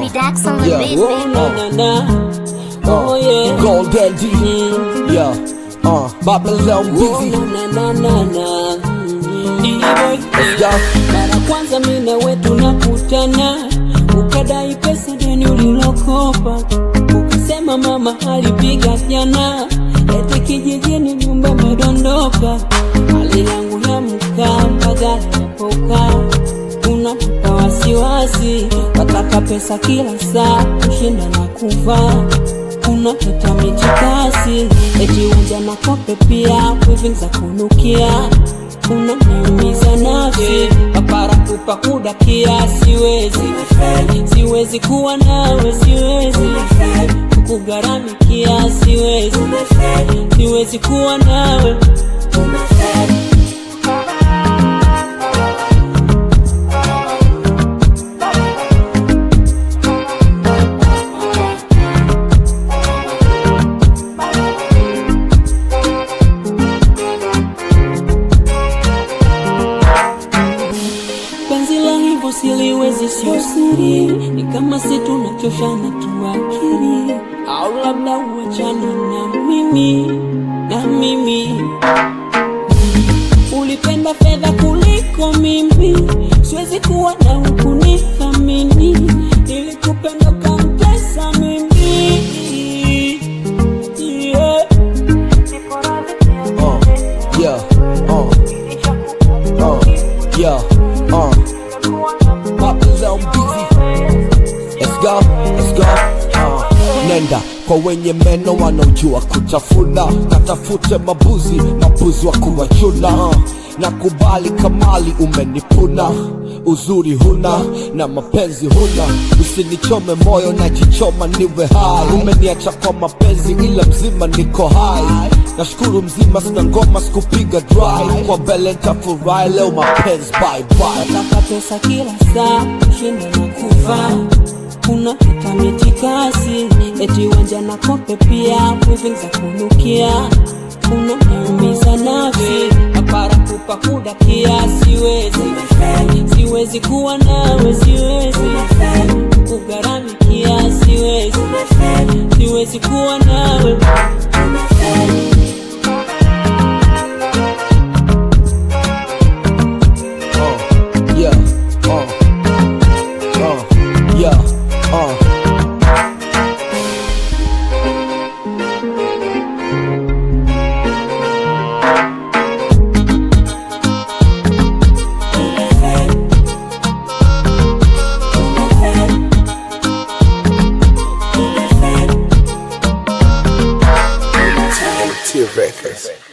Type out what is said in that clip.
Harry Dax on the Yeah. beat, Oh, baby. na, na, na. Oh, yeah. Gold Daddy. Mm. Yeah. Uh, Babylon Oh, busy. na, na, na, na. Mm. D-boy. Let's go. Mara kwanza mimi na wewe tunakutana, ukadai pesa deni ulilokopa, ukisema mama alipiga jana, eti kijijini nyumba imedondoka, hali yangu ya mkaa mpaka napoka unanipa wasiwasi, wataka pesa kila saa, kushinda na kuvaa unaleta mitikasi, eti uja na kope pia, wivi za kunukia unaniumiza nafsi, papara kupa kudakia, siwezi siwezi kuwa nawe, siwezi kugharamikia, siwezi siwezi kuwa nawe penzi la hivyo siliwezi, sio siri, ni kama si tunachoshana tu akili, au labda uachane na mimi na mimi. Ulipenda fedha kuliko mimi, siwezi kuwa na hukunithamini, nilikupenda ukanitesa mimi yeah. Uh, yeah. Uh, uh, yeah. Uh, Babylon busy. Let's go. Let's go. Uh, nenda kwa wenye meno wanaojua kutafuna, katafute mabuzi, mabuzi wa kuwachuna. Uh, nakubali kamali umenipuna uzuri huna na mapenzi huna, usinichome moyo na jichoma niwe hai. Umeniacha kwa mapenzi ila mzima niko hai, nashukuru mzima, sina ngoma sikupiga dry, kwa mbele nitafurahi leo mapenzi bye bye. Nataka pesa kila saa, kushinda na kuvaa unaleta mitikasi, eti wanja na kope pia, wivi za kunukia, unaniumiza nafsi, papara kupa kudakia, siwezi siwezi kuwa nawe, siwezi kugharamikia, siwezi siwezi kuwa nawe Uh, yeah. Uh, uh, yeah. Uh. T Records.